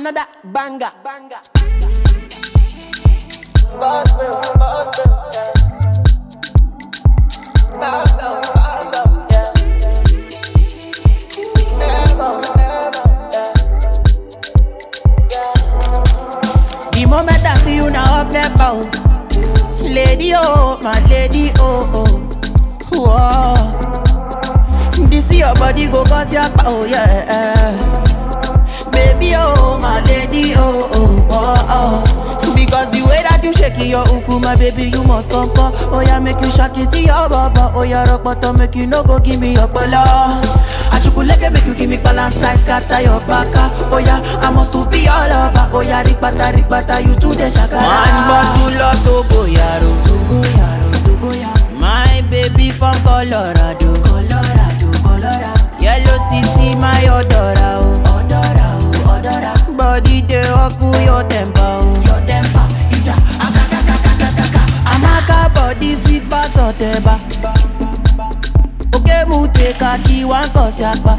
another banger. banger. The moment I see you now up there bow Lady oh, my lady oh oh Whoa. This your body go cause your power, yeah Baby oh, my lady oh oh oh oh Because the way that you shake it, your uku, my baby, you must come come Oh yeah, make you shake it to your baba Oh yeah, rock bottom, make you no go give me your bala Achukuleke make you give me balance size, scatter your baka Oh yeah, I must to be all over Oh yeah, rikbata, rikbata, you to the shakara One bottle of Togo yaro Togo yaro, Togo yaro My baby from Colorado Colorado, Colorado Yellow CC, my odora oh Odora, oh, odora Body dey oku your temper oh Your temper, ija, akakakakakaka Amaka body sweet bass oteba Oke mu te kaki wan kosi apa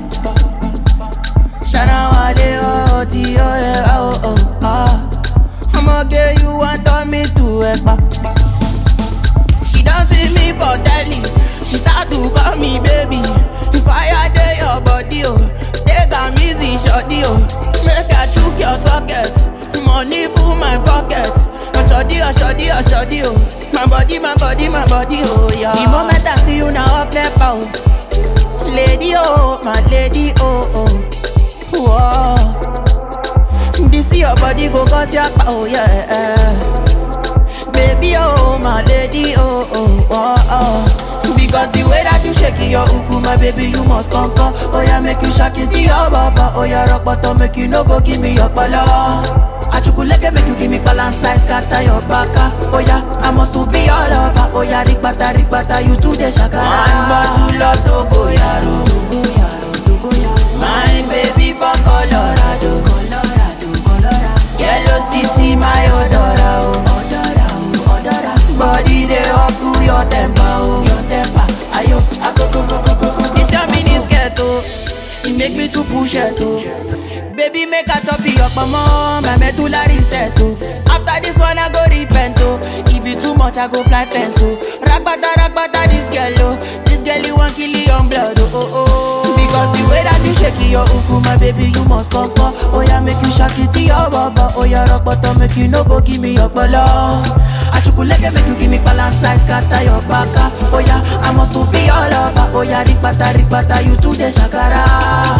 Shana wale oh ti oh yeah oh oh ah Ọmọge you wan turn me to ẹ̀pà. She don see me for telly, she start to call me baby. The fire dey your body oh, take am easy shorty oh. Make I chook your socket, money full my pocket. Oshodi oshodi oshodi oh, my body my body my body oh yeah. The moment I see you na up nepa oh, lady oh my lady oh oh. Whoa. This your body go cause your power, yeah. Baby, oh, my lady, oh, oh, oh, oh. Because the way that you shake it, your uku, my baby, you must come, come. Oh, yeah, make you shake it to your baba. Oh, yeah, rock bottom, make you no go give me your pala. Achukuleke make you give me balance size, scatter your baka. Oh, yeah, I must to be all over. Oh, yeah, rikbata, rikbata, you to the shakara. One bottle of Togo, yaro. Togo, yaro, Togo, yaro. My baby from Colorado, Colorado, Colorado. Yellow CC, my odora, oh. Odora, oh, odora. Body dey up to your temper, oh. Your temper, ayo, akoko, koko, koko. This your mini skirt, oh. It make me to push it, oh. Baby, make a top your mama, my medulla reset, oh. After this one, I go repent, oh. If it too much, I go fly fence, oh. Ragbata, ragbata, this girl, oh. This girl, you want kill your blood, oh, oh, oh. Because the way that you shake it, your uku, my baby, you must come, come. Oh, yeah, make you shake it to your baba. Oh, yeah, rock bottom, make you no go give me your bala. Achukuleke, make you give me balance size, scatter your baka. Oh, yeah, I must to be all over. Oh, yeah, rikbata, rikbata, you to the shakara.